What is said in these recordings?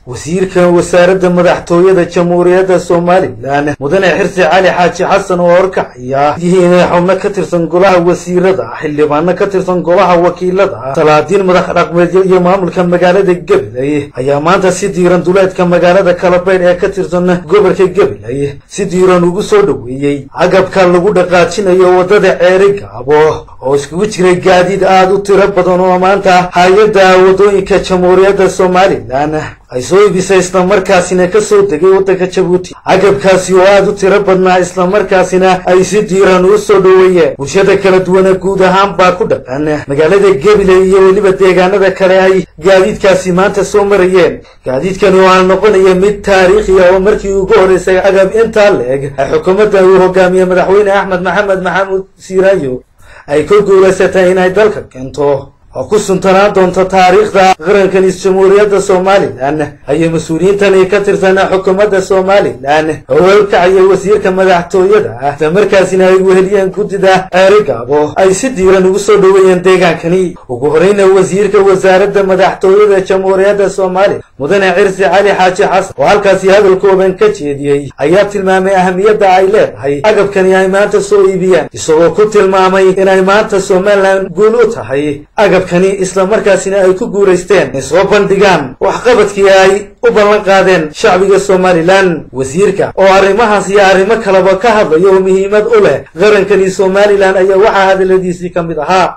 wasiirka wasaaradda madaxtooyada jamhuuriyadda somalilan mudane xirsi cali xaaji xasan oo horkacaya yihiin xubno ka tirsan golaha wasiirada xildhibaano ka tirsan golaha wakiilada salaadiin madax dhaqmeedyo iyo maamulka magaalada gabiley ayaa maanta si diiran duleedka magaalada kalabaydh ee ka tirsan gobolka gabiley si diiran ugu soo dhoweeyey agabka lagu dhaqaajinayo waddada ceeri gaabo oo iskugu jiray gaadiid aada u tiro badan oo maanta hay-adda waddooyinka jamhuuriyadda somalilan ay soo ibisay islamarkaasina ka soo degay waddanka jabuuti agabkaasi oo aada u tiro badnaa islamarkaasina ay si diiran u soo dhoweeyeen bulshada kala duwana guud ahaan baa ku dhaqan magaalada gabiley iyo weliba deegaanada kale ay gaadiidkaasi maanta soo marayeen gaadiidkani oo aan noqonaya mid taariikhi ah oo markii ugu horreysay agab intaa la-eg ay xukuumadda uu hogaamiye madaxweyne axmed maxamed maxamuud siiraayo ay ku guulaysatay inay dalka keento oo ku suntanaan doonto taariikhda qarankanis jamhuuriyadda somalilan ayay mas-uuliyiintani ka tirsan xukuumadda somalilan oo welkacaya wasiirka madaxtooyada ah islamarkaasina ay weheliyeen guddida ceeri gaabo ay si diiran ugu soo dhoweeyeen deegaankani ugu horreyna wasiirka wasaaradda madaxtooyada jamhuuriyadda somalilan mudane cirsi cali xaaji xasan oo halkaasi hadal kooban ka jeediyey ayaa tilmaamay ahamiyadda ay leedahay agabkani ay maanta soo iibiyeen isagoo ku tilmaamay inay maanta somalilan guul u tahay agabkani islamarkaasina ay ku guulaysteen inay soo bandhigaan waxqabadkii ay u ballan qaadeen shacbiga somalilan wasiirka oo arrimahaas iyo arrimo kaleba ka hadlaya oo muhiimad u leh qarankani somalilan ayaa waxaa hadaladiisii ka mid ahaa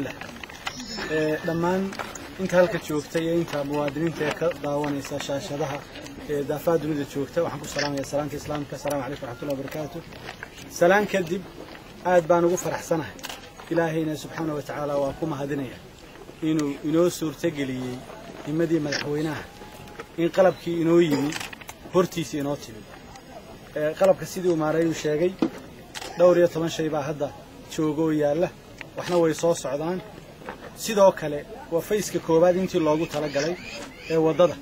dhammaan inta halka joogta iyo inta muwaadiniinta ee ka daawanaysa shaashadaha ee daafaha dunida joogta waxaan ku salaamaya salaanta islaamka asalamu calaykum waraxmatullahi wabarakaatu salaan kadib aad baan ugu faraxsanahay ilaahayna subxaana wa tacaala waa ku mahadinaya inuu inoo suurtogeliyey nimadii madaxweynaha in qalabkii inoo yimi hortiisa inoo timi qalabka sidii uu maaraynu sheegay dhowr iyo toban shay baa hadda jooga oo yaalla waxna way soo socdaan sidoo kale waa fayska koowaad intii loogu talagalay ee waddada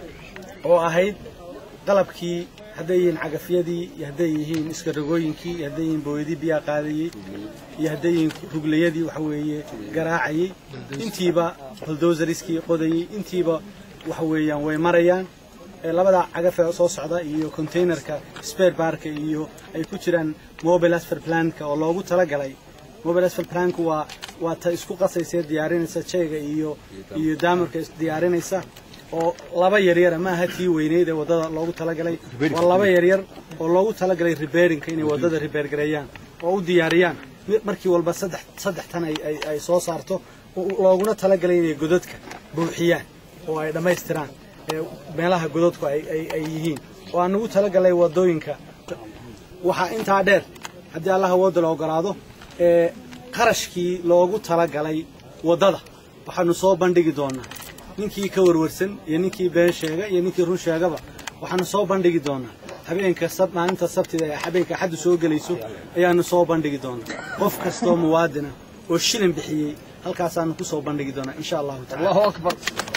oo ahayd qalabkii hadday yihiin cagafyadii iyo hadday yihiin iskaragooyinkii iyo hadday yihiin booyadii biyaa qaadayey iyo hadday yihiin ruglayadii waxa weeye garaacayey intiiba buldosariskii qodayey intiiba waxa weeyaan way marayaan labada cagafee soo socda iyo containerka spare barka iyo ay ku jiraan mobile asfer planka oo loogu talagalay mobile asfer planku waa waa ta isku qasaysee diyaarinaysa jeega iyo iyo daamarka diyaarinaysa oo laba yaryara ma aha tii weyneyd ee waddada loogu talagalay waa laba yaryar oo loogu talagalay ribeerinka inay waddada ribeergareeyaan oo u diyaariyaan markii walba saddex saddex tan ay ay soo saarto looguna talagalay inay godadka buuxiyaan oo ay dhammaystiraan meelaha godadku ay ay yihiin oo aan ugu talagalay waddooyinka waxaa intaa dheer haddii allaha wadda la ogolaado ee qarashkii loogu talagalay waddada waxaanu soo bandhigi doonaa ninkii ka warwarsan iyo ninkii been sheega iyo ninkii run sheegaba waxaanu soo bandhigi doonaa habeenka maalinta sabtida ee habeenka axaddu soo gelayso ayaanu soo bandhigi doonaa qof kastoo muwaadina oo shilin bixiyey halkaasaanu ku soo bandhigi doonaa insha allahu tacala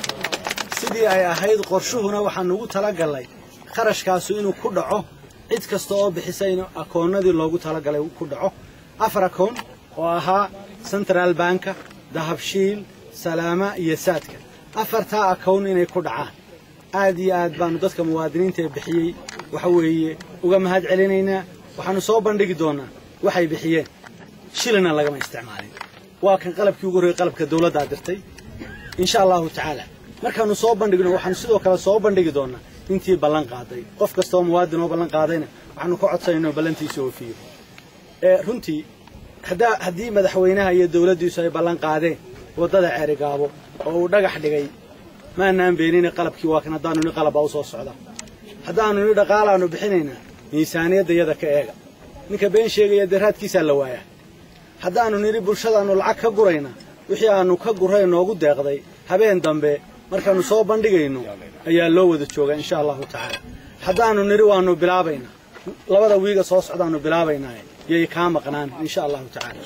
sidii ay ahayd qorshuhuna waxaanu ugu talagalnay kharashkaasu inuu ku dhaco cid kasta oo bixisa in akoonnadii loogu talagalay ku dhaco afar akoon oo ahaa central banka dahabshiil salaama iyo saadka afartaa akown inay ku dhacaan aad iyo aad baanu dadka muwaadiniinta ee bixiyey waxa weeye uga mahad celinaynaa waxaanu soo bandhigi doonaa waxay bixiyeen shilina lagama isticmaalin waa kan qalabkii ugu horreeyey qalabka dawladdaa dirtay insha allahu tacaala markaanu soo bandhigno waxaanu sidoo kale soo bandhigi doonaa intii ballan qaaday qof kasta oo muwaadin oo ballan qaadayna waxaanu ka codsanayna oo ballantiisa oofiyo runtii haddii madaxweynaha iyo dawladdiisu ay ballan qaadeen waddada ceerigaabo oo uu dhagax dhigay maanaan beenina qalabkii waa kan haddaanu ni qalab baa u soo socda haddaanu ni dhaqaalaanu bixinaynaa miisaaniyadda yada ka eega ninka been sheegaya dee raadkiisaa la waayaa haddaanu nidhi bulshadaannu lacag ka gurayna wixii aannu ka gurray noogu deeqday habeen dambe markaannu soo bandhigayno ayaa loo wada joogaa insha allahu tacaala haddaannu nidhi waannu bilaabaynaa labada wiiga soo socdaannu bilaabaynaa yay kaa maqnaan insha allahu tacaala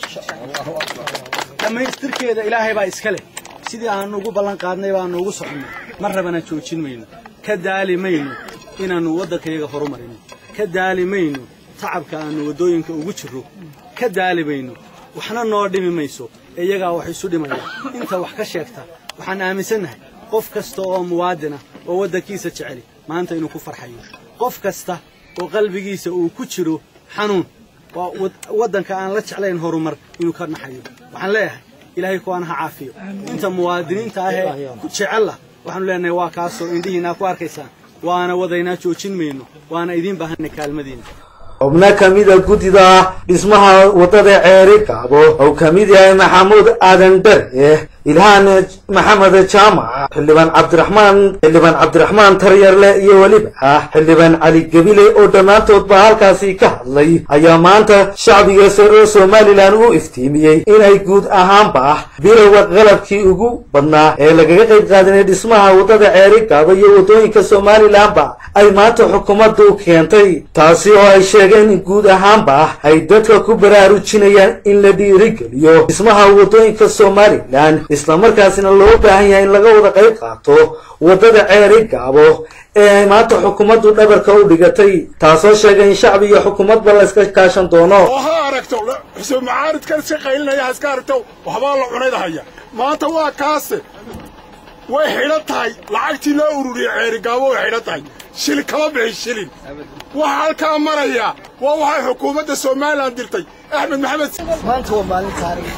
dhammaystirkeeda ilaahay baa iska leh sidii aannu ugu ballan qaadnay baannu ugu soconnay mar rabana joojin mayno ka daali mayno inaannu waddankayaga horumarino ka daali mayno tacabka aannu waddooyinka ugu jirro ka daali mayno waxna noo dhimi mayso ee iyagaa wax isu dhimaya inta wax ka sheegta waxaan aaminsannahay qof kasta oo muwaadina oo waddankiisa jeceli maanta inuu ku farxayo qof kasta oo qalbigiisa uu ku jiro xanuun waa waddanka aan la jeclayn horumar inuu ka naxayo waxaan leeyahay ilaahay kuwaana ha caafiyo inta muwaadiniinta ahee jecel ah waxaanu leenahay waa kaasoo indhihiinaa ku arkaysaan waana wadaynaa joojin mayno waana idiin baahanay kaalmadiina xubno ka mida guddida dhismaha waddada ceeri gaabo oo ka mid yahay maxamuud aadan dare ilhaan maxamed jaamac xildhibaan cabdiraxmaan xildhibaan cabdiraxmaan taryarle iyo weliba xildhibaan cali gebile oo dhammaantoodba halkaasi ka hadlay ayaa maanta shacbiga sare somalilan u iftiimiyey inay guud ahaanba bilowga qalabkii ugu badnaa ee lagaga qayb qaadanay dhismaha waddada ceeri gaabo iyo waddooyinka somalilanba ay maanta xukuumaddu keentay taasi oo ay sheegeen in guud ahaanba ay dadka ku baraarujinayaan in la dhiirigeliyo dhismaha waddooyinka somalilan islamarkaasina loo baahan yahay in laga wada qayb qaato waddada ceeri gaabo ee maanta xukuumaddu dhabarka u dhigatay taasoo sheegay in shacbi iyo xukuumadba la iska kaashan doono oo ha aragto xuseen macaaridkan iska qaylinaya ha iska aragto waxbaa la cunaydahaya maanta waa kaase way xidhan tahay lacagtii loo ururiyey ceeri gaabo way xidhan tahay shilin kama bixin shilin waxa halkaa maraya waa waxay xukuumadda somalilan dirtay axmed maxamed maanta waa maalin taariikh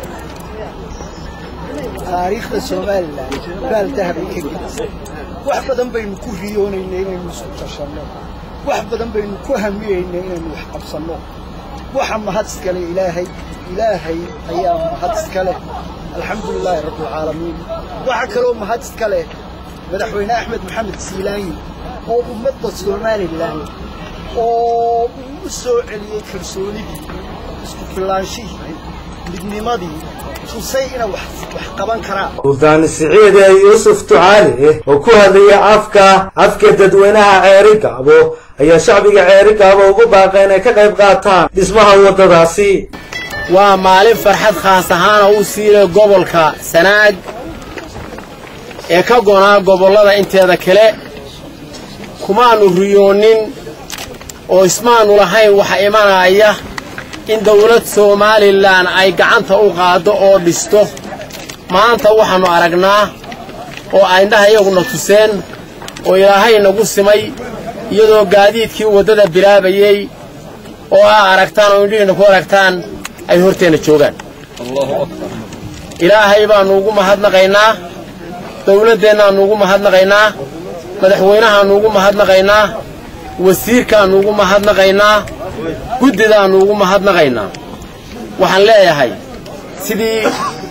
taariikhda somalilan baal dahabay ka gelisay wax badan baynu ku riyoonaynay inaynu isku tashanno wax badan baynu ku hamiyaynay inaynu wax qabsanno waxa mahad iskale ilaahay ilaahay ayaa mahad iskale alxamdu lilaahi rabbilcaalamiin waxa kaloo mahad iskale madaxweyne axmed maxamed siilaanyi oo ummadda somalilan oo uu u soo celiyey kalsoonidii isku fillaanshihii midnimadii tusay inay wax qaban karaan sultaan siciide yuusuf ducaali oo ku hadlaya afka afka dadweynaha ceeri gaabo ayaa shacbiga ceeri gaabo ugu baaqay inay ka qayb qaataan dhismaha waddadaasi waa maalin farxad khaas ahaana u siilay gobolka sanaag ee ka gonaa gobollada inteeda kale kumaannu riyoonin oo ismaannu lahayn waxa imanaya in dawlad somalilan ay gacanta u qaaddo oo dhisto maanta waxaannu aragnaa oo ayndhaha iyaguna tuseen oo ilaahay nagu simay iyadoo gaadiidkii waddada bilaabayey oo aa aragtaan oo indhihiinna ku aragtaan ay horteenna joogaan ilaahay baannu ugu mahadnaqaynaa dawladdeennaannu ugu mahadnaqaynaa madaxweynahaannu ugu mahadnaqaynaa wasiirkaannu ugu mahadnaqaynaa guddidaannu ugu mahadnaqaynaa waxaan leeyahay sidii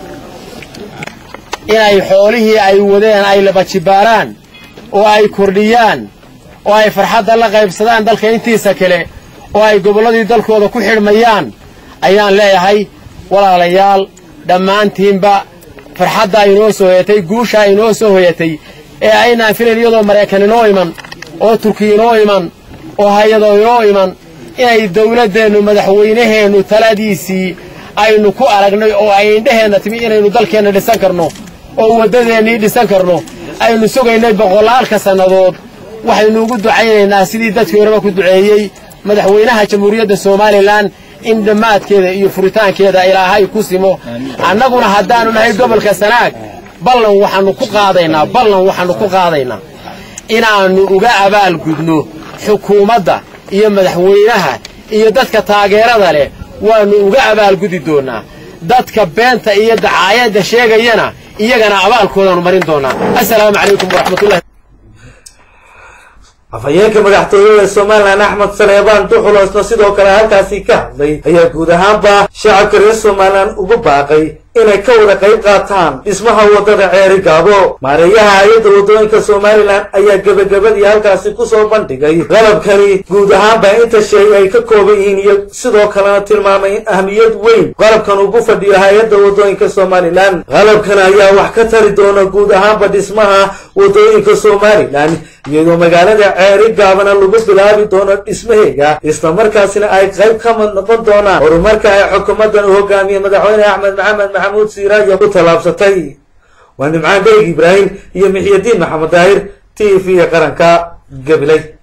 inay xoolihii ay wadeen ay labajibaaraan oo ay kordhiyaan oo ay farxadda la qaybsadaan dalka intiisa kale oo ay gobolladii dalkooda ku xidhmayaan ayaan leeyahay walaalayaal dhammaantiinba farxadda inoo soo hoyatay guushaa inoo soo hoyatay ee aynaan filayn iyadoo maraykan inoo iman oo turkiya inoo iman oo hay-adoo inoo iman inay dawladdeennu madaxweynaheennu taladiisii aynu ku aragnay oo ay indhaheenna timi inaynu dalkeenna dhisan karno oo waddadeennii dhisan karno aynu sugaynay boqolaalka sannadood waxaynu ugu ducaynaynaa sidii dadkii horeba ku duceeyey madaxweynaha jamhuuriyadda somalilan in dhammaadkeeda iyo furitaankeeda ilaahay ku simo annaguna haddaannu nahay gobolka sanaag ballan waxaannu ku qaadaynaa ballan waxaannu ku qaadaynaa inaannu uga abaalgudno xukuumadda iyo madaxweynaha iyo dadka taageerada leh waannu uga abaalgudi doonnaa dadka beenta iyo dacaayadda sheegayana iyagana abaalkoodaannu marin doonnaa assalaamu calaykum waraxmatullahi afhayeenka madaxtooyada somalilan axmed saleebaan duxuloosna sidoo kale halkaasi ka hadlay ayaa guud ahaanba shacabka reer somalilan ugu baaqay inay ka wada qayb qaataan dhismaha waddada ceeri gaabo maareeyaha hay-adda waddooyinka somalilan ayaa gebagabadii halkaasi kusoo bandhigay qalabkani guud ahaanba inta shay ay ka kooban yihiin iyo sidoo kalena tilmaamay in ahmiyad weyn qalabkan ugu fadhiyo hay-adda waddooyinka somalilan qalabkan ayaa wax ka tari doona guud ahaanba dhismaha waddooyinka somalilan iyadoo magaalada ceeri gaabana lagu bilaabi doono dhismaheega islamarkaasina ay qayb ka mid noqon doonaan horumarka ay xukuumaddan u hogaamiyey madaxweyne axmed maxamed maxamuud siiraayo ku tallaabsatay waa nimcaan beeg ibraahim iyo mixyadiin maxamed daahir t v qaranka gabilay